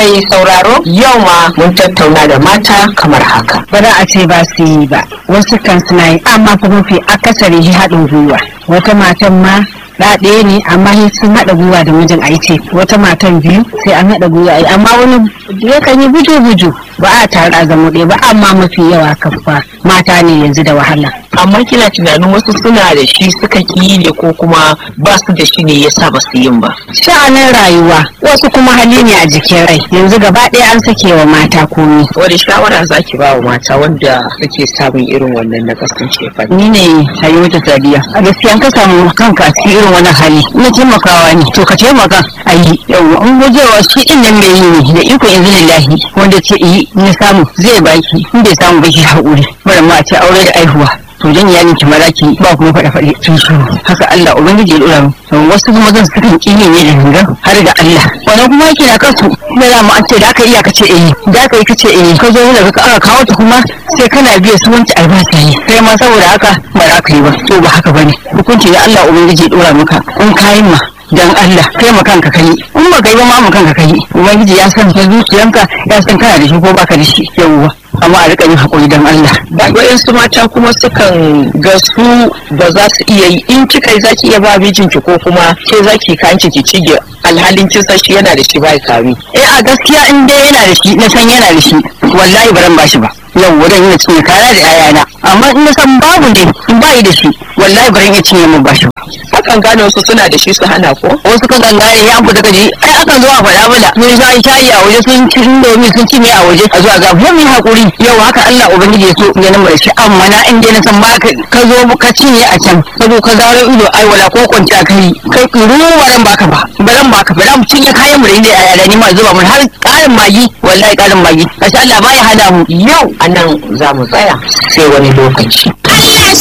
mai sauraro yau ma mun tattauna da mata kamar haka. ba za a ce ba su yi ba wasu kan suna yi amma fa mafi akasari shi haɗin gwiwa wata matan ma da ɗaya ne amma sai sun haɗa gwiwa da mijin a ce wata matan biyu sai an haɗa gwiwa a yi amma wani yakan yi buju buju ba a tare a zama ɗaya ba amma mafi yawa kafa mata ne yanzu da wahala Amma kina tunanin wasu suna da shi suka ki ne ko kuma ba su da shi ne yasa ba su yin ba. sha'anin rayuwa wasu kuma hali ne a jikin rai yanzu gaba ɗaya an sake wa mata komi Wani shawara za ki ba wa mata wanda suke samun irin wannan na kasance fa? ni ne Halimatu Sadiya a gaskiya ka samu kanka a cikin irin wannan hali na taimakawa ne to ka taimaka a yi yawwa in gujewa shi din nan mai yi ne da iko yanzu lillahi wanda ce yi na samu zai baki in bai samu ba shi haƙuri bari ma a ce aure da aihuwa to jan iyalin ki maza ki ba kuma faɗa faɗe sun shiru haka Allah ubangiji ya dora mu wasu kuma zan sukan kiyi ne da gangan har da Allah wannan kuma yake na kansu da za mu an ce da aka iya ka ce eh da aka yi ka ce eh ka zo daga ka aka kawo ta kuma sai kana biya su wanci albashi ne sai ma saboda haka ba za ka yi ba to ba haka bane hukunci da Allah ubangiji ya dora maka in kayan ma dan Allah kai ma kanka kai in ba kai ba ma mu kanka kai ubangiji ya san ta zuciyanka ya san kana da shi ko baka da shi yawwa amma a rika yin hakuri dan Allah Ba waɗansu mata kuma sukan ga su ba za su iya yi in kika yi za ki iya ba mijinki ko kuma ke za ki kayan ki cige alhalin kin san shi yana da shi ba kami. eh a gaskiya in dai yana da shi na san yana da shi wallahi ba ran bashi ba yau wurin yana cinye kaya da yayana amma in na san babu ne in bayi da shi wallahi ba ran iya cinye mun bashi ba Hakan gane wasu suna da shi su hana ko? wasu kan gangare ya fita gaji ai akan zo a faɗa mana mun sha shayi a waje sun ci indomi sun ci ne a waje a zuwa ga mu yi hakuri yau haka Allah ubangiji ya so ya nan mai shi amma na in dai na san ba ka ka zo ka cinye a can ka zo ka zaro ido ai wala ko kwanciya kai kai ruwa ran baka ba baran baka ba mu cinye kayan mu da inda yaya ni ma zuba mun har ƙarin magi wallahi ƙarin magi kasha Allah ba ya hada mu Yau a nan za mu tsaya sai wani lokaci.